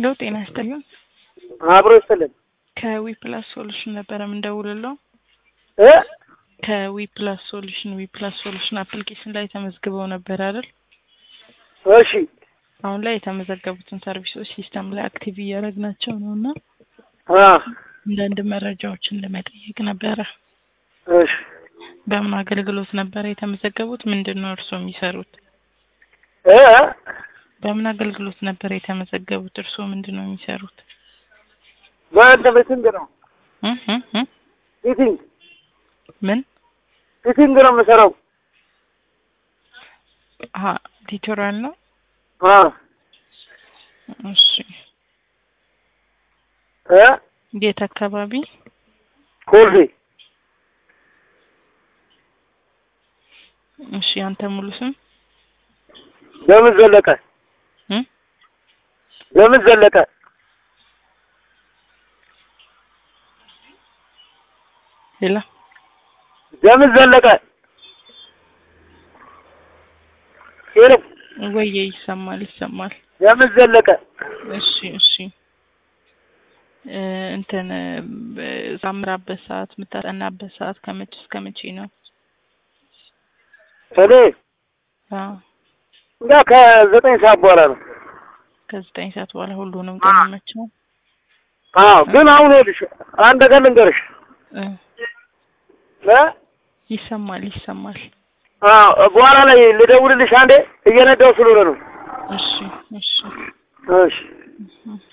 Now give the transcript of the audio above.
ሄሎ ጤና ይስጥልን። አብሮ ይስጥልን ከዊ ፕላስ ሶሉሽን ነበረ የምንደውልለው። እ ከዊ ፕላስ ሶሉሽን ዊ ፕላስ ሶሉሽን አፕሊኬሽን ላይ ተመዝግበው ነበር አይደል? እሺ አሁን ላይ የተመዘገቡትን ሰርቪሶች ሲስተም ላይ አክቲቭ እያደረግናቸው ነው እና አ አንዳንድ መረጃዎችን ለመጠየቅ ነበረ። እሺ በምን አገልግሎት ነበረ የተመዘገቡት? ምንድን ነው እርስዎ የሚሰሩት? እ በምን አገልግሎት ነበር የተመዘገቡት? እርስዎ ምንድን ነው የሚሰሩት? በአንተ ሚቲንግ ነው እ እ እ ሚቲንግ ምን ሚቲንግ ነው የምሰራው። አሀ ቲቶሪያል ነው። አ እሺ እ የት አካባቢ? ኮልፌ እሺ አንተ ሙሉ ስም ለምን ዘለቀ እ ለምን ዘለቀ ሌላ ለምን ዘለቀ ሄሎ ወየ ይሰማል ይሰማል። ለምን ዘለቀ እሺ እሺ እ እንትን ሳምራበት ሰዓት የምታጠናበት ሰዓት ከመቼ እስከ መቼ ነው? እኔ አዎ እና ከዘጠኝ ሰዓት በኋላ ነው። ከዘጠኝ ሰዓት በኋላ ሁሉንም ቀን ይመቻል። አዎ ግን አሁን ይኸውልሽ አንድ ነገር ልንገርሽ እ እ ይሰማል ይሰማል። አዎ በኋላ ላይ ልደውልልሽ አንዴ እየነዳው ስለሆነ ነው። እሺ እሺ እሺ እህ